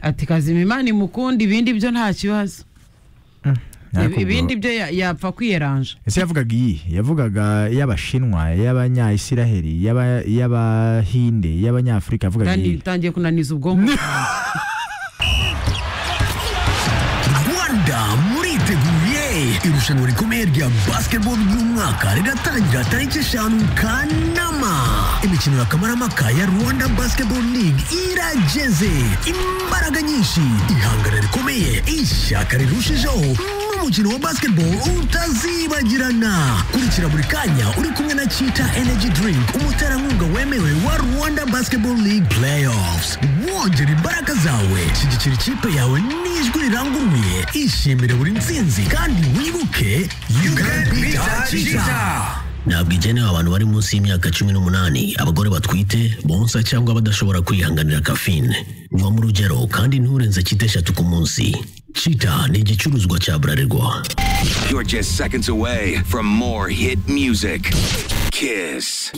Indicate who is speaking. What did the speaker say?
Speaker 1: ati kazima imana imukunda ibindi byo nta kibazo
Speaker 2: Nakubwira-
Speaker 1: ibindi byo ya- yapfa kwiyeranja
Speaker 2: ese yavugaga iyi yavugaga iy'abashinwa iy'abanyayisiraheli iy'aba- iy'abahinde iy'abanyafurika yavugaga
Speaker 1: kandi
Speaker 2: iyi
Speaker 1: bitangiye kunaniza ubwonko
Speaker 3: rwanda muriteguye irushanwa rikomeye rya basiketibolo ry'umwaka riratangira tariki eshanu kanama imikino ya kamarampaka ya rwanda basiketibolo ligue irageze imbaraga nyinshi ihangana rikomeye ishyaka rirushijeho n'umukino wa basketball utazibagirana kurikira buri kanya uri kumwe na chita energy drink umuterankunga wemewe wa rwanda basketball league playoffs wongera imbaraga zawe shyigikira ikipe yawe n'ijwi riranguruye ishimire buri ntsinzi kandi wibuke you can beat cheetah ntabwo igenewe abantu bari munsi y'imyaka cumi n'umunani abagore batwite bonsa cyangwa badashobora kwihanganira kafine vamo urugero kandi nturenze cyita eshatu ku munsi cita ni igicuruzwa cya bralirwa
Speaker 4: You're just seconds away from more hit music. Kiss.